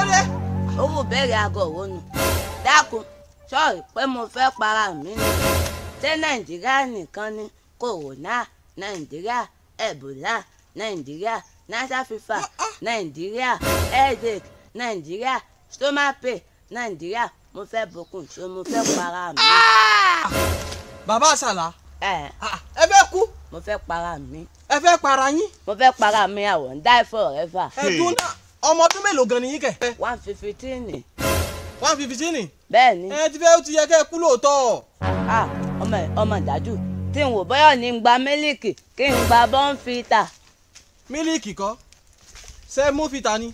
dé. owó bẹ̀rẹ̀ aago òwò nù dákun sọ́ọ̀rì pé mo fẹ́ para mi ni ṣé nàìjíríà nìkan ni kòrónà nàìjíríà ẹ̀bùlà nàìjíríà nasa fifa nàìjíríà headache nàìjíríà stomape nàìjíríà mo fẹ́ bokun so mo fẹ́ para mi. bàbá àṣàlà ẹ ẹ fẹ́ kú mo fẹ́ para mi ẹ fẹ́ para yín. mo fẹ́ para mi àwọn ń die forever. ẹ̀dùn náà ọmọ ọdún mélòó gan ni yín kẹ̀. one fifteen ni one fifty ni. bẹ́ẹ̀ ni ẹ ti fẹ́ ó ti yẹ kẹ́ ẹ kú lóòótọ́. ah ọmọ ọmọ dájú tí n wò bọ́yọ̀ ní gba mílíkì kí n gba bọ́ǹfìtà. mílíìkì kọ́ ṣé mú fìtà ni.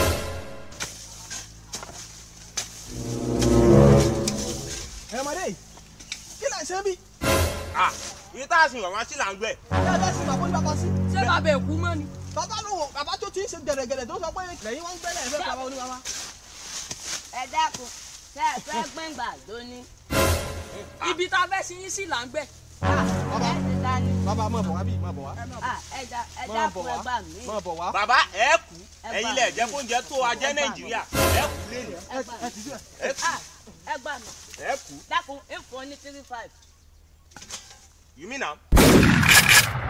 ẹ ọmọdé yìí kí lè ṣe bí. yìí tá a sìn wàá sí là ń gbẹ. ẹ bẹ́ẹ̀ sì bàbá oníbàbá sí. ṣé bàbá èkú mọ́ ni. bàbá ló wọ bàbá tó ti ń ṣe gẹ̀rẹ́gẹ̀rẹ́ tó sọ pé lẹ́yìn wọn ń gbẹ́lẹ̀ ẹ fẹ́ bàbá oníbàbá. ẹ dákun ṣe é fẹ́ gbẹ̀ngbà lónìí. ibi tá a fẹ́ sin yín sí là ń gbẹ. ẹ ti ta ni. bàbá máa bọ̀ wá bí máa bọ̀ wá. Ah, ẹ dá- ẹ máa dákun bọ̀ ẹ wá gbà mí. máa bọ̀ wá. bàbá ẹ kú Ẹ ẹ̀yin bá lẹ mi. jẹ́ kóúnjẹ tó wa jẹ́ Ẹ bá mi. nàìjíríà ẹ kú lẹ́nu ẹ gbà mí. ẹ ti sílẹ̀. ẹ kú Ah, ẹ gbà mí. ẹ kú dákun ìfọ̀ ní three five. you mean am.